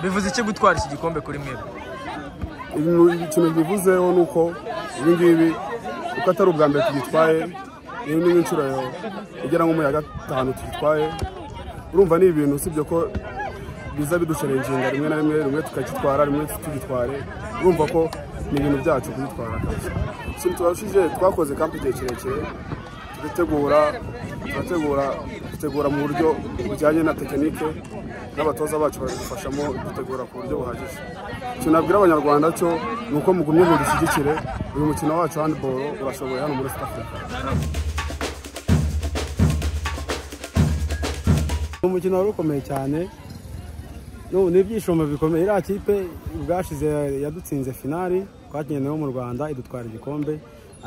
bivuze iki gutwara iki gikombe kuri mwebwe ikintu bivuzeho ni uko ibi ngibi uko atari ubwa mbere tugitwaye iyo ni nk'inshuro igera nko muri ya gatanu tugitwaye urumva ni ibintu usibye ko biza bidusherenginga rimwe na rimwe rimwe tukagitwara rimwe tugitware urumva ko ni ibintu byacu kugitwara ikintu tubashije twakoze kampu igihe kirekire turategura turategura dutegura mu buryo bujyanye na tekinike n'abatoza bacu badufashamo dutegura ku buryo buhagije icyo nabwira abanyarwanda cyo ni uko mugumye ngo dushyigikire uyu mukino wacu handiboro urashoboye hano muri south africa umukino wari ukomeye cyane n'ubu ni ibyishimo bikomeye iriya kipe ubwashize yadutsinze finali twakigenewe mu rwanda idutwara igikombe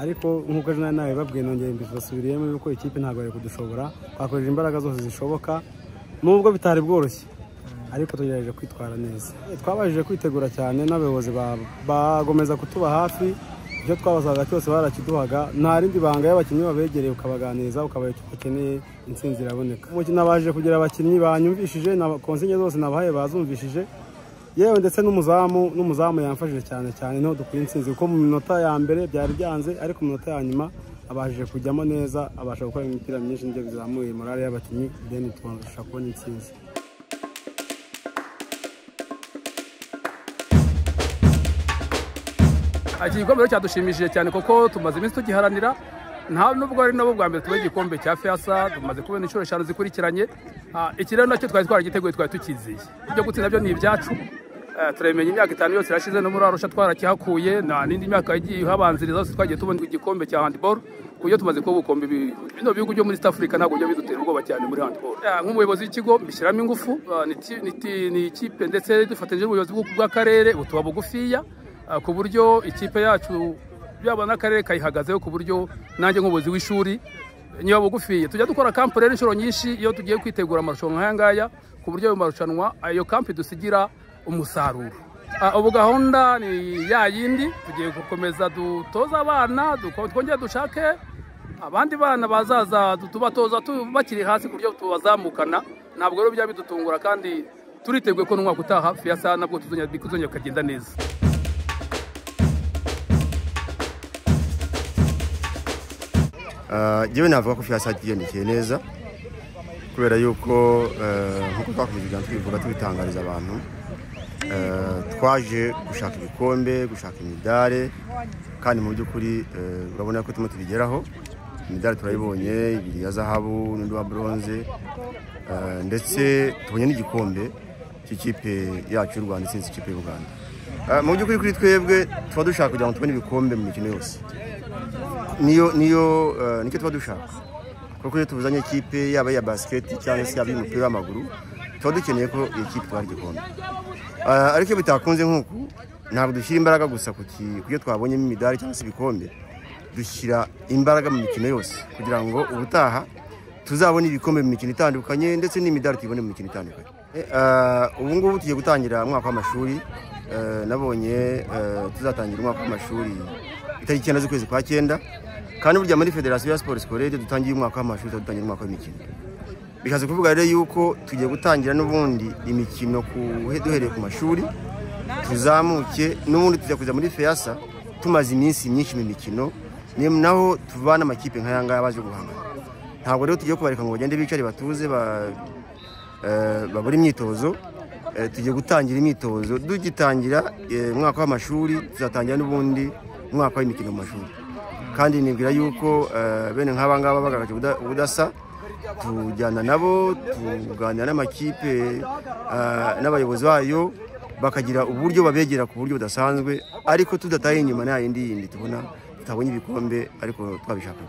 ariko nk'uko ejo nawe babwiye nongeye mbibasubiriyemo yuko ikipe ntabwo yari kudushobora twakoresheje imbaraga zose zishoboka nubwo bitari bworoshye ariko tugerageje kwitwara neza twabashije kwitegura cyane n'abayobozi bagomeza kutuba hafi ibyo twabazaga cyose barakiduhaga nta rindi banga iyo abakinnyi babegereye ukabaganiriza ukabaha icyo bakeneye intsinzi iraboneka umukino nabashije kugira abakinnyi banyumvishije na konsinye zose nabahaye bazumvishije yewe ndetse n'umuzamu n'umuzamu yamfashije cyane cyane niho dukwiye intsinzi kuko mu minota ya mbere byari byanze ariko mu minota ya nyuma abashije kujyamo neza abasha gukora imipira myinshi nibyo bizamuye morale y'abakinnyi deni tubasha kubona intsinzi iki gikombe rero cyadushimishije cyane kuko tumaze iminsi tugiharanira nta nubwo ari nabo bwa mbere tubaye igikombe cya fiyasa tumaze kubona inshuro eshanu zikurikiranye Ah, iki rero nacyo twari twaragiteguye twari tukizeye ibyo gutsinda byo ni ibyacu Eh, turabimenya imyaka itanu yose irashize no muri arusha twarakihakuye nta n'indi myaka yagiye ihabanziriza yose twagiye tubona igikombe cya handiboro ku buryo tumaze kuba ubukombe bi- bino bihugu byo muri East Africa ntabwo bijya bidutera ubwoba cyane muri handiboro nk'umuyobozi w'ikigo mbishyiramo ingufu Ah, ni ti- ni ti- ni ikipe ndetse dufatanyije n'ubuyobozi bw'u- bw'akarere butuba bugufiya Ah, ku buryo ikipe yacu yaba n'akarere kayihagazeho ku buryo nanjye nk'ubuyobozi w'ishuri niba bugufiye tujya dukora kampu rero inshuro nyinshi iyo tugiye kwitegura amarushanwa nk'aya ngaya ku buryo ayo marushanwa ayo kampu dusigira umusaruro Ah, ubu gahunda ni ya yindi tugiye gukomeza dutoza abana duko- twongere dushake abandi bana bazaza tu- tubatoza tu- bakiri hasi ku buryo tubazamukana ntabwo rero byaba bidutungura kandi turiteguye ko n'umwaka utaha fiyasa nabwo tuzongera tuzongera kukagenda neza Ah, njyewe navuga ko fiyasa yiyandikeye neza kubera yuko eh, nk'uko twakomeza twivuga tubitangariza abantu eh, twaje gushaka ibikombe gushaka imidare kandi mu by'ukuri eh, urabona ko turimo tubigeraho imidari turayibonye ibiri ya zahabu n'undi wa bronze eh, ndetse tubonye n'igikombe cy'ikipe yacu y'u rwanda itsinze ikipe y'u rwanda Eh, mu by'ukuri kuri twebwe tuba dushaka kugira ngo tubone ibikombe mu mikino yose niyo niyo eh, nicyo tuba dushaka kuko iyo tuzanye ikipe yaba iya basiketi cyangwa se yaba iy'umupira w'amaguru tuba dukeneye ko iyi kipe itwara igikombe Eh, ariko iyo bitakunze nk'uku ntabwo dushyira imbaraga gusa ku ki- ku byo twabonyemo imidari cyangwa se ibikombe dushyira imbaraga mu mikino yose kugira ngo ubutaha tuzabone ibikombe mu mikino itandukanye ndetse n'imidari tuyibone mu mikino itandukanye Eh, eh, ubu ngubu tugiye gutangira umwaka w'amashuri Eh, nabonye eh, tuzatangira umwaka w'amashuri itariki icyenda z'ukwezi kwa cyenda kandi burya muri federasiyo ya siporo sikorere dutangiye umwaka w'amashuri tudatangira umwaka w'imikino bishatse kuvuga rero yuko tugiye gutangira n'ubundi imikino ku- duhereye ku mashuri tuzamuke n'ubundi tujya kujya muri feyasa tumaze iminsi myinshi mu mikino ni naho tuvana amakipe nk'aya ngaya baje guhangana ntabwo rero tugiye kubareka ngo bagende bicare batuze ba- eh, babure imyitozo Eh, tugiye gutangira imyitozo dugitangira eh, umwaka w'amashuri tuzatangira n'ubundi umwaka w'imikino mu mashuri kandi nibwira yuko eh, bene nk'aba ngaba bagaragaje ubuda- ubudasa tujyana nabo tuganira n'amakipe eh, n'abayobozi bayo bakagira uburyo babegera ku buryo budasanzwe ariko tudataye inyuma nta yindi yindi tubona tutabonye ibikombe ariko twabishaka